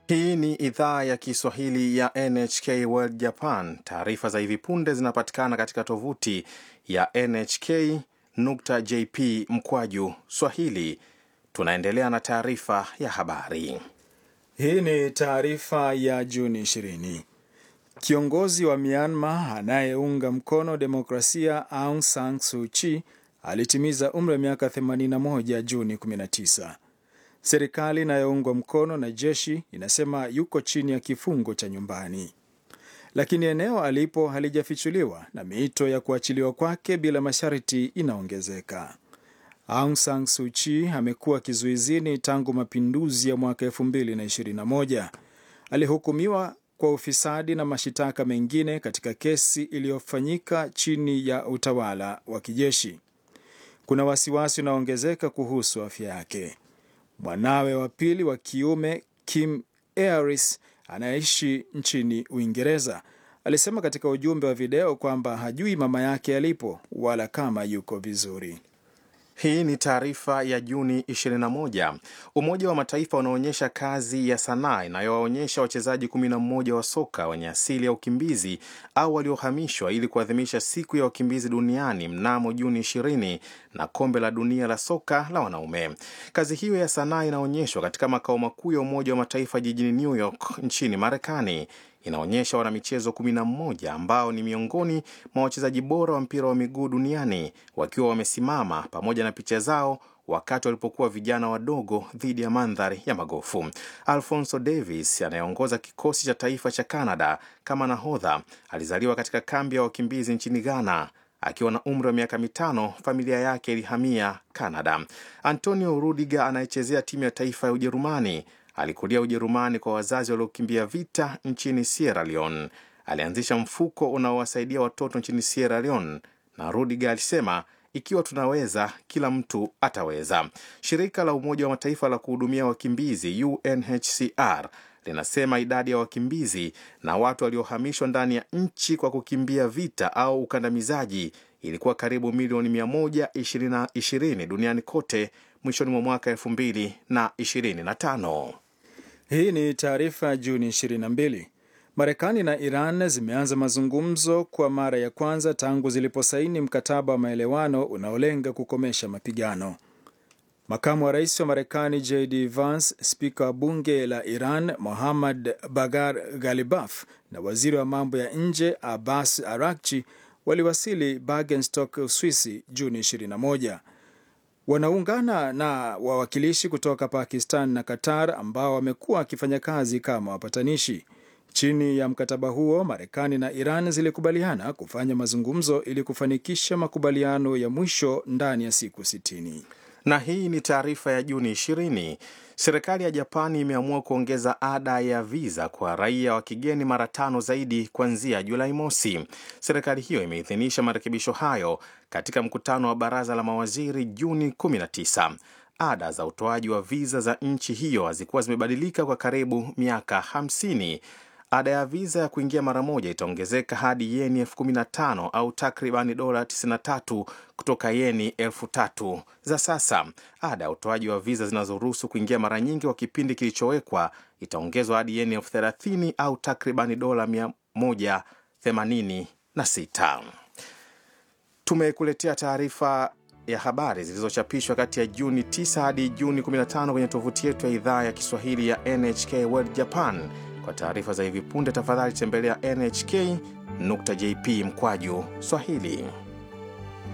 Hii ni idhaa ya Kiswahili ya NHK World Japan. Taarifa za hivi punde zinapatikana katika tovuti ya nhk.jp mkwaju swahili. Tunaendelea na taarifa ya habari. Hii ni taarifa ya Juni 20. Kiongozi wa Myanmar anayeunga mkono demokrasia Aung San Suu Kyi alitimiza umri wa miaka 81 Juni 19. Serikali inayoungwa mkono na jeshi inasema yuko chini ya kifungo cha nyumbani, lakini eneo alipo halijafichuliwa na miito ya kuachiliwa kwake bila masharti inaongezeka. Aung San Suu Kyi amekuwa kizuizini tangu mapinduzi ya mwaka 2021. Alihukumiwa kwa ufisadi na mashitaka mengine katika kesi iliyofanyika chini ya utawala wa kijeshi. Kuna wasiwasi unaoongezeka kuhusu afya yake. Mwanawe wa pili wa kiume Kim Aris anayeishi nchini Uingereza alisema katika ujumbe wa video kwamba hajui mama yake alipo wala kama yuko vizuri. Hii ni taarifa ya Juni 21. Umoja wa Mataifa unaonyesha kazi ya sanaa inayowaonyesha wachezaji 11 wa soka wenye asili ya ukimbizi au waliohamishwa ili kuadhimisha siku ya wakimbizi duniani mnamo Juni 20 na kombe la dunia la soka la wanaume. Kazi hiyo ya sanaa inaonyeshwa katika makao makuu ya Umoja wa Mataifa jijini New York nchini Marekani. Inaonyesha wanamichezo 11 ambao ni miongoni mwa wachezaji bora wa mpira wa miguu duniani wakiwa wamesimama pamoja na picha zao wakati walipokuwa vijana wadogo dhidi ya mandhari ya magofu. Alfonso Davis anayeongoza kikosi cha taifa cha Canada kama nahodha alizaliwa katika kambi ya wakimbizi nchini Ghana. Akiwa na umri wa miaka mitano, familia yake ilihamia Canada. Antonio Rudiger anayechezea timu ya taifa ya Ujerumani alikulia Ujerumani kwa wazazi waliokimbia vita nchini Sierra Leone. Alianzisha mfuko unaowasaidia watoto nchini Sierra Leone, na Rudiger alisema ikiwa tunaweza, kila mtu ataweza. Shirika la Umoja wa Mataifa la kuhudumia wakimbizi UNHCR linasema idadi ya wakimbizi na watu waliohamishwa ndani ya nchi kwa kukimbia vita au ukandamizaji ilikuwa karibu milioni 120 duniani kote mwishoni mwa mwaka 2025. Hii ni taarifa ya Juni 22. Marekani na Iran zimeanza mazungumzo kwa mara ya kwanza tangu ziliposaini mkataba wa maelewano unaolenga kukomesha mapigano. Makamu wa rais wa Marekani JD Vance, spika wa bunge la Iran Mohammad Bagar Ghalibaf na waziri wa mambo ya nje Abbas Arakchi waliwasili Bergenstock, Uswisi Juni 21. Wanaungana na wawakilishi kutoka Pakistan na Qatar ambao wamekuwa wakifanya kazi kama wapatanishi. Chini ya mkataba huo, Marekani na Iran zilikubaliana kufanya mazungumzo ili kufanikisha makubaliano ya mwisho ndani ya siku 60. Na hii ni taarifa ya Juni 20. Serikali ya Japani imeamua kuongeza ada ya viza kwa raia wa kigeni mara tano zaidi kuanzia Julai mosi. Serikali hiyo imeidhinisha marekebisho hayo katika mkutano wa baraza la mawaziri Juni 19. Ada za utoaji wa viza za nchi hiyo hazikuwa zimebadilika kwa karibu miaka 50. Ada ya viza ya kuingia mara moja itaongezeka hadi yeni elfu kumi na tano au takribani dola 93 kutoka yeni elfu tatu za sasa. Ada ya utoaji wa viza zinazoruhusu kuingia mara nyingi kwa kipindi kilichowekwa itaongezwa hadi yeni elfu thelathini au takribani dola 186. Tumekuletea taarifa ya habari zilizochapishwa kati ya Juni 9 hadi Juni 15 kwenye tovuti yetu ya idhaa ya Kiswahili ya NHK World Japan. Kwa taarifa za hivi punde, tafadhali tembelea nhk.jp mkwaju Swahili.